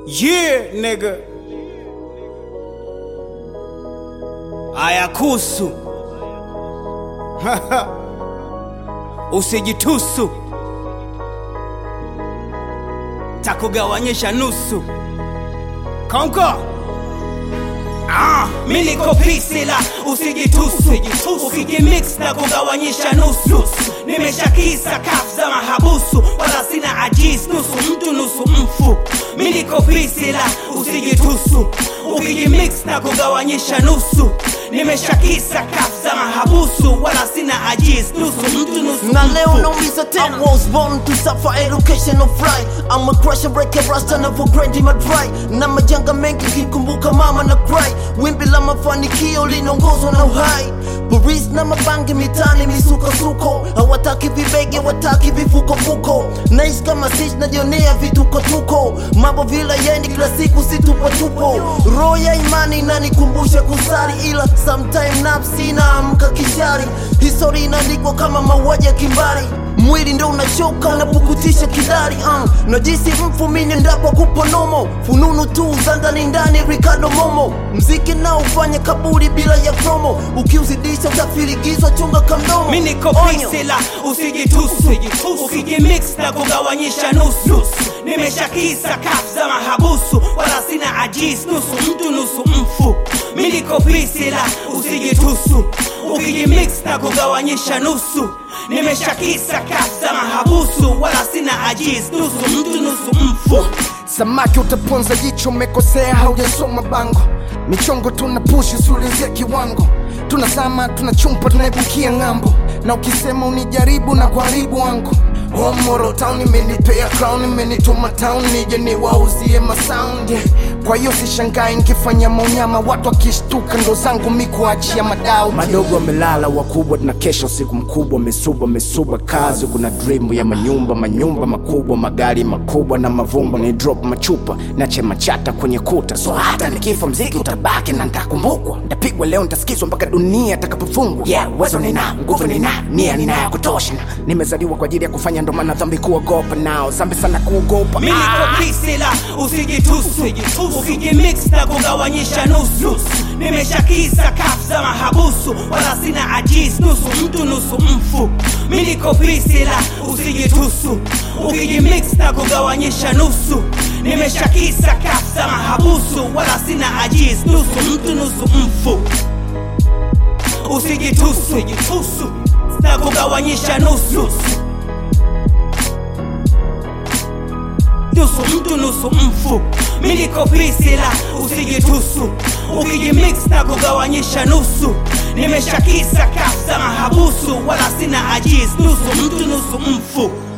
Yeah, nigga. Ayakusu. Usijitusu. Takugawanyisha nusu. Konko. Ah, mi niko pisila usijitusu ukijimix na kugawanyisha nusu nimeshakisa kaf za mahabusu wala sina ajis nusu mtu nusu mfu mi niko pisila usijitusu ukijimix na kugawanyisha nusu nimeshakisa kaf za mahabusu wala sina ajis nusu mtu nusu na leo mfu nauliza tena I was born to suffer education of right I'm a crusher breaker rasta na for grind my dry na majanga mengi kikumbuka mama na cry wimbi la mafanikio linaongozwa na uhai Paris na mabangi mitani misukasuko hawataki vibege wataki vifukofuko naishi kama sich najionea vitukotuko mambo vile yendi kila siku situpotupo roho ya imani inanikumbusha kusari ila sometime nafsi inaamka kishari histori inaandikwa kama mauaji ya kimbari mwili ndo unachoka unapukutisha kidari uh. najisi mfu mini ndapo kuponomo fununu tu za ndani ndani ricardo momo mziki nao ufanya kaburi bila ya promo ukiuzidisha utafirigizwa chunga kamdomo mi niko Onyo. pisila usijitusu ukijimix na kugawanyisha nusu nimeshakisa kaf za mahabusu wala sina ajis nusu mtu nusu mfu mi niko pisila usijitusu ukijimix na kugawanyisha nusu nimeshakisa kaf za mahabusu wala sina ajis nusu mtu nusu mfu samaki utaponza jicho umekosea haujasoma bango michongo tuna pushi suulizia kiwango tunasama tunachumpa tunaibukia ng'ambo na ukisema unijaribu na kuharibu wangu Homoro town imenipea crown imenituma town nije niwauzie masound yeah. kwa hiyo sishangai nikifanya maunyama watu wakishtuka ndo zangu mi kuachia madau madogo wamelala wakubwa tuna kesha usiku mkubwa mesuba mesuba kazi kuna dream ya manyumba manyumba makubwa magari makubwa na mavumba ni drop machupa na chema chata kwenye kuta so hata nikifa mziki utabaki na ntakumbukwa ntapigwa leo ntasikizwa mpaka dunia takapofungwa yeah, uwezo nina nguvu nina nia nina ya kutosha nimezaliwa kwa ajili ya kufanya ndo maana dhambi kuogopa nao zambi sana kuogopa mi niko pisila usijitusu ukijimix na kugawanyisha nusu nimeshakisa kaf za mahabusu wala sina ajis nusu mtu nusu mfu mi niko pisila usijitusu ukijimix na kugawanyisha nusu nimeshakisa kaf za mahabusu wala sina ajis nusu mtu nusu mfu usijitusu na kugawanyisha nusu nusu mtu nusu mfu mi niko pisila usijitusu ukijimix na kugawanyisha nusu nimeshakisa kaf za mahabusu wala sina ajis nusu mtu nusu mfu